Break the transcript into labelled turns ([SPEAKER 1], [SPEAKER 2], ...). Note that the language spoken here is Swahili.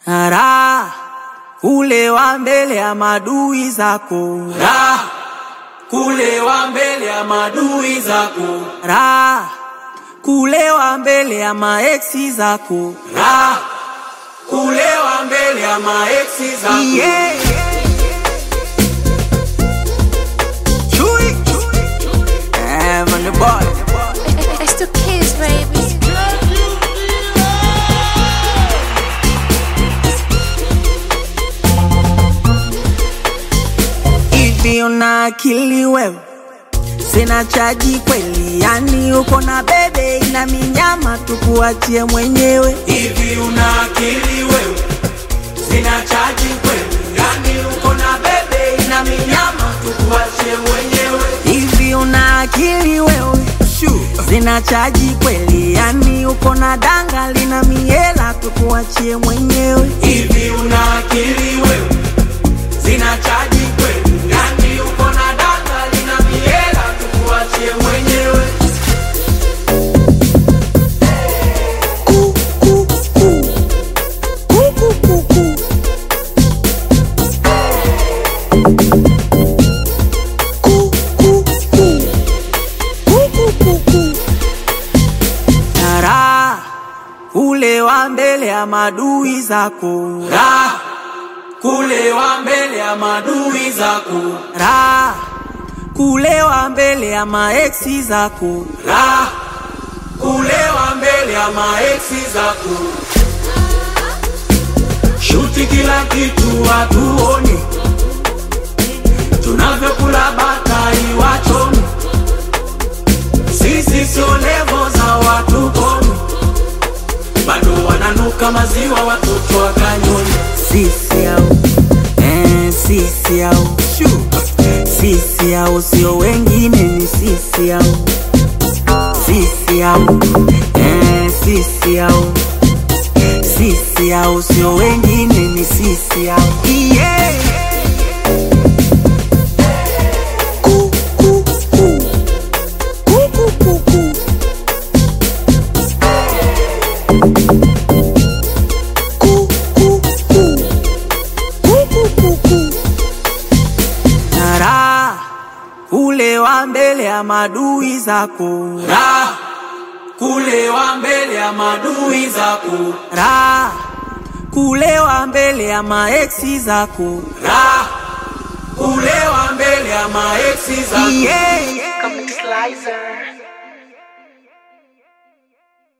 [SPEAKER 1] Raha kulewa mbele ya madui zako,
[SPEAKER 2] Raha kulewa mbele ya madui zako,
[SPEAKER 1] raha kulewa mbele ya maeksi zako.
[SPEAKER 2] Raha kulewa mbele ya maeksi zako.
[SPEAKER 1] Yeah. Chui. Eh, man, the boy.
[SPEAKER 3] It's the kids, baby.
[SPEAKER 1] Hivi una akili wewe? Sina chaji kweli, yani uko na bebe ina minyama, tukuachie mwenyewe.
[SPEAKER 2] Hivi una akili wewe? Sina chaji kweli, yani uko na bebe ina minyama, tukuachie mwenyewe.
[SPEAKER 1] Hivi una akili wewe? Sina chaji kweli, yani uko na danga lina miela, tukuachie mwenyewe.
[SPEAKER 2] Hivi una akili wewe? Sina chaji kweli, yani uko na danga lina miela, tukuachie mwenyewe.
[SPEAKER 1] Ku, ku, ku. Ku, ku, ku, ku. Ku, ku, ku. Ku, ku, ku, ku. Na raha kulewa mbele ya madui zako,
[SPEAKER 2] Raha kulewa mbele ya madui zako,
[SPEAKER 1] raha kulewa mbele ya maeksi zako,
[SPEAKER 2] raha kulewa mbele ya maeksi zako. Shuti kila kitu hatuoni, tunavyokula batai wachoni. Sisi sio levo za watu koni, bado wananuka maziwa watoto wa kanyoni.
[SPEAKER 1] sisi au eh, sisi au sisi au sio wengine, ni sisi au sisi au eh, sisi au sisi au sio wengine, ni sisi au yeah. Ku, ku, ku. Ku, ku, ku, ku. Ku, ku, ku. Ku, ku, ku, ku. Na raha kulewa mbele ya madui zako,
[SPEAKER 2] Raha kulewa mbele ya madui zako,
[SPEAKER 1] raha kulewa mbele ya maeksi zako
[SPEAKER 2] raha kulewa mbele ya maeksi zako.
[SPEAKER 1] yeah.
[SPEAKER 3] Come slicer.